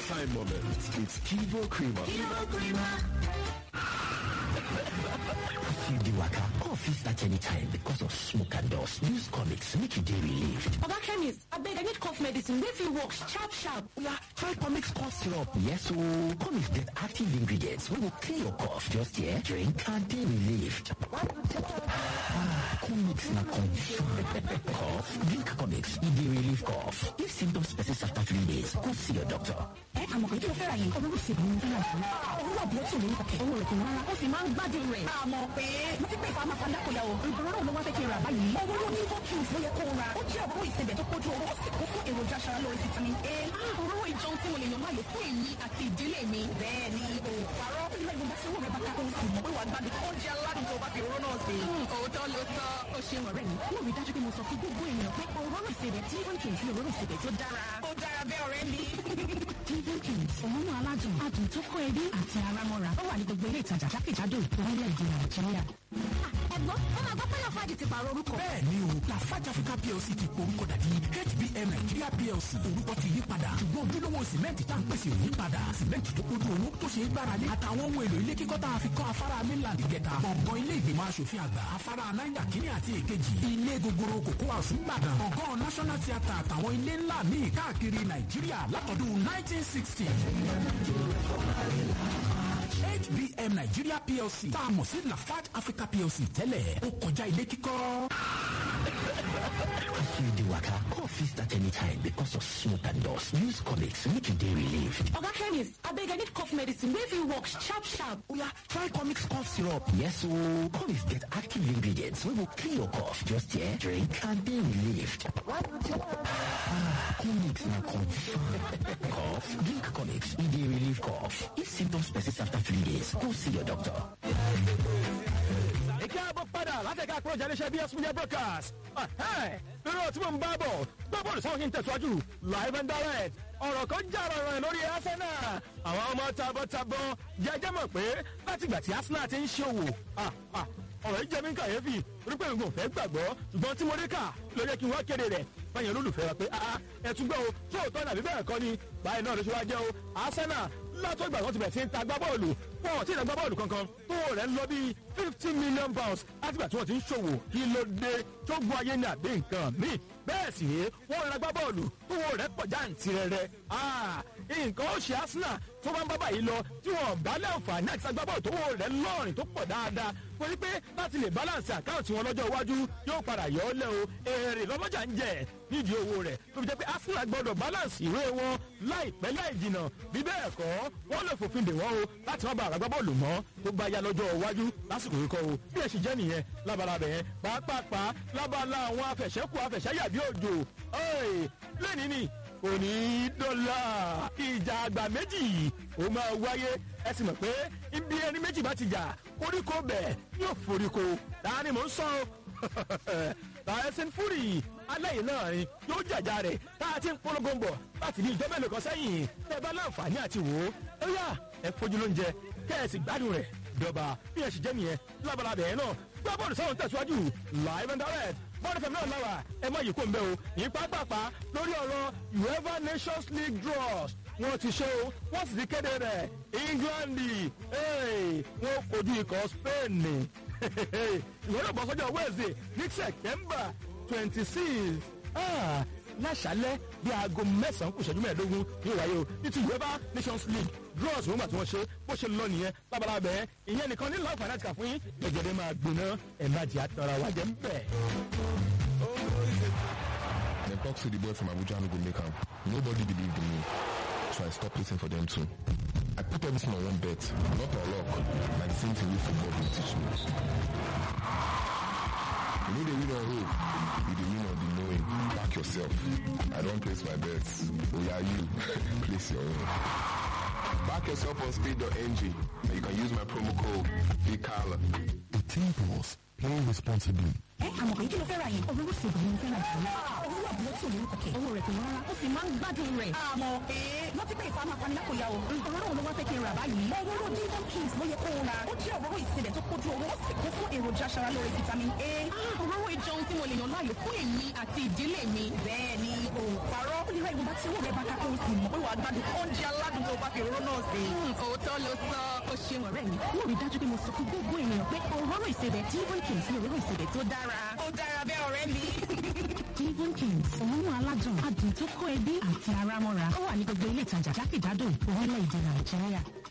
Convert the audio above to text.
time moment. It's Kivo Creamer. Kivo Creamer. you dey waka cough fit start anytime because of smoke and dust use comics make you dey relieved oga chemist abeg i need cough medicine wey fit work sharp sharp oya try comics cough syrup yes ooo comics get active ingredients wey go clear your cough just here drink and dey relieved comics na confam cough drink comics e dey relieve cough if symptoms persist after three days go see your doctor. ẹ àmọ̀ pé kí ló fẹ́ ra yẹn olówó ṣe ìbọn fún ọ̀sán owó àbúrò tí òun kọ̀kẹ́ owó rẹ̀ kò rárá ó sì máa ń gbádùn rẹ̀ àmọ̀ pé mo ti pè fún amáfandá kò yà o ìgbòho ló wá fẹ́ kí n rà báyìí owó ló ní fọ́ kí n ló yẹ kó ra ó jẹ́ àbúrò ìsebẹ̀ tó kójú owó ó sì kún fún èròjà aṣara lórí vitamin a òróró ìjọun tí mo lè yàn láàyò fún èmi àti ìdílé mi bẹ́ẹ̀ ni o parọ́ ilé ìgbìmọ̀ tí owó rẹ̀ bá ká òun sì mọ̀ pé wà á gbádùn oúnjẹ aládùn tó bá fi òróró náà sí. òótọ́ ló sọ ó ṣe wọ̀rẹ́ mi mo rí dájú pé mo sọ fún gbogbo ènìyàn pé òróró ìsebẹ̀ tí ó ń kì í fi òróró ìsebẹ̀ tó dára ó dára bẹ́ẹ̀ ọ̀rẹ́ mi. Kingdom Kings òun aládùn adùn tó kó ẹbí àti ara mọ́ra ó wà ní gbogbo ilé ìtajà jákèjádò orílẹ̀-èdè Nàìjíríà. ẹ̀gbọ́n ó máa gbọ́ pé Lafarge ti pààrọ̀ orúkọ. bẹ́ẹ̀ ni o Lafarge Africa PLC ti po orúkọ dàbí HBM Nigeria PLC orúkọ ti yí padà ṣùgbọ́n ojúlówó sìmẹ́ǹtì tá à ń pèsè ò yí padà sìmẹ́ǹtì tó kójú owó tó ṣe é gbáralé àtàwọn ohun èlò ilé kíkọ́ tá a fi kọ́ afárá mainland gẹ̀ta gbọ̀ngàn ilé ìgbìmọ̀ asòfin àgbà afárá náírà kínní àti èkejì ilé gogoro kòkó àsùn gbàdàn gbọ̀ngàn national theatre àtàwọn ilé ńlá míì káàkiri Nàìjíríà látọdún 1960. HBM Nigeria PLC tá a mọ̀ sí Lafarge Africa PLC tẹ́lẹ̀ ó kọjá ilé kíkọ́. you dey waka cough fit start anytime because of smoke and dust use comics make you dey relieved oga chemist abeg i need cough medicine wey fit work sharp sharp oya try comics cough syrup yes ooo comics get active ingredients wey go clear your cough just here drink and dey relieved comics na confam cough drink comics e dey relieve cough if symptoms persist after three days go see your doctor. ìkẹ́ àbọ̀ padà látẹ̀ka àkúrọ̀jà iléeṣẹ́ bs media broadcast lórí ọ̀tí mò ń bá bọ̀ gbọ́ bọ́ọ̀lù sáwọn kí n tẹ̀síwájú live and direct ọ̀rọ̀ kan já ọ̀rọ̀ rẹ̀ lórí arsenal àwọn ọmọ tabọ́tabọ́ jẹjẹ́ mọ̀ pé látìgbà tí arsenal ti ń ṣòwò ọ̀rọ̀ yìí jẹ́ mi kàyéfì orí pé nǹkan fẹ́ gbàgbọ́ ṣùgbọ́n tí mo rí kà ló yẹ kí n wá kéde rẹ̀ báyẹn olólùfẹ́ wa pé ẹ̀túgbọ́ o tó òótọ́ nàbí bẹ́ẹ̀ kọ́ ni báyìí náà ló ṣe wá jẹ́ o arsenal látọ̀gbà wọn ti bẹ̀rẹ̀ sí ń ta agbábọ́ọ̀lù wọn ò tí ì ta agbábọ́ọ̀lù kankan tó rẹ̀ ń lọ bí fifty million pounds látìgbà tí wọ́n ti ń ṣòwò kí ló dé tó gun ayé ní àbí nǹkan míì bẹ́ẹ̀ sì ni wọ́n rẹ̀ agbábọ́ọ̀lù tó rẹ̀ pọ̀ jáǹtì rẹ̀ rẹ̀ nǹkan ó ṣe arsenal tó bá ń bá báyìí lọ tí wọ́n bá láǹfààní àti agbábọ́ọ̀lù tó rẹ̀ lọ́rìn tó pọ̀ dáadáa wọ́n ní pé láti lè balance àkáǹtì wọn lọ́jọ́ iwájú yóò padà yọ ọ́ lẹ́ o èrè lọ́mọjà ń jẹ nídìí owó rẹ̀ tó fi jẹ́ pé arsenal gbọ́dọ̀ balance ìwé wọn láìpẹ́ láì jìnà bí bẹ́ẹ̀ kọ́ wọ́n lè fòfin dè wọ́n o láti má ba àràgbá bọ́ọ̀lù mọ́ tó bá yá lọ́jọ́ iwájú lásìkò yìí kọ́ o bí ẹ̀ sì jẹ́ nìyẹn lábalábẹ̀ yẹn pàápàá lábala àwọn afẹ̀ṣẹ́kù afẹ̀ṣẹ́yàbí òjò lẹ́ni ni kò ní í dọ́là ìjà àgbà méjì ó máa wáyé ẹ sì mọ̀ pé ibi ẹni méjì bá ti jà koríko bẹ̀ yóò foríko láàrin mò ń sọ Tyson Fury aláyè náà ni yóò jàjà rẹ̀ tá a ti ń polongo ń bọ̀ láti ní ìjọba èlò kan sẹ́yìn tẹ́ bá láǹfààní àti wò ó ó yá ẹ fojú lóúnjẹ kẹ́ ẹ sì gbádùn rẹ̀ dọ̀bà bí ẹ sì jẹ́ nìyẹn lábalábẹ̀ yẹn náà gbá bọ́ọ̀lù sáwọn tẹ̀síwájú live and direct bọ́ọ̀lù fẹ̀mí náà lára ẹ má yìí kó ń bẹ́ o ní pápápá lórí ọ̀rọ̀ uefa nations league draws wọ́n ti ṣe o wọ́n sì ti kéde rẹ̀ england wọ́n kojú ikọ̀ spain ìwọ́n náà bọ́ sọ́jọ́ wednesday ní september twenty six láṣálẹ́ bí aago mẹ́sàn-án kù ṣẹ́jú mẹ́ẹ̀ẹ́dógún ní ìwáyé o ní ti uefa nations league draws wọ́n gbà tí wọ́n ṣe bó ṣe lọ nìyẹn lábalábẹ́ ìyẹn nìkan ní láǹfààní àti kà fún yín gẹ́gẹ́dẹ́ máa gbóná ẹ̀ má jẹ́ àtọ́ra wájẹ́ ń bẹ̀. Dem talk say the boy from Abuja no go make am. Nobody believed in me. So I stopped waiting for them too. I put everything on one bet, not on luck. Like the same thing wey football dey teach me. You know the win on hope, you dey win on the knowing. Back yourself. I don place my bets. Oya you, place your own. Back yourself on speed.ng and you can use my promo code BIGCALLA. The Temples, play responsibly. ẹ àmọ̀ pé kí ló fẹ́ ra yẹn olówó ṣe ìbọn ní fẹ́ ra jù owó àbúrò tí òun kọ̀kẹ́ owó rẹ̀ kò rárá ó sì máa ń gbádùn rẹ̀. àmọ̀ pé wọ́n ti pè fún amáfani lákòóyá o òróró ló wá fẹ́ kí n rà báyìí. òróró divon kings ló yẹ kó o ra ó jẹ́ òróró ìsebẹ̀ tó kójú owó ó sì kún fún èròjà aṣara lóore vitamin a. òróró ìjọun tí mo lè yàn láàyò fún èmi àti ìdílé mi. bẹ́ẹ̀ ni o parọ́ ó lè ra ìwọ̀nba tí owó rẹ̀ bá ká kó o sì mọ̀ pé wàá gbádùn oúnjẹ aládùn wá fi òróró náà sí. òótọ́ ló sọ ó ṣeun ọ̀rẹ́ mi mo rí dájú pé mo sọ fún gbogbo ènìyàn pé òróró ìsebẹ̀ Devon Kings ní òróró ìsebẹ̀ tó dára. ó dára bẹ́ẹ̀ ọ̀rẹ́ mi. Devon Kings òórùn aládùn adùn tó kó ẹbí àti ara mọ́ra ó wà ní gbogbo ilé ìtajà jákèjádò orílẹ̀-èdè Nàìjíríà.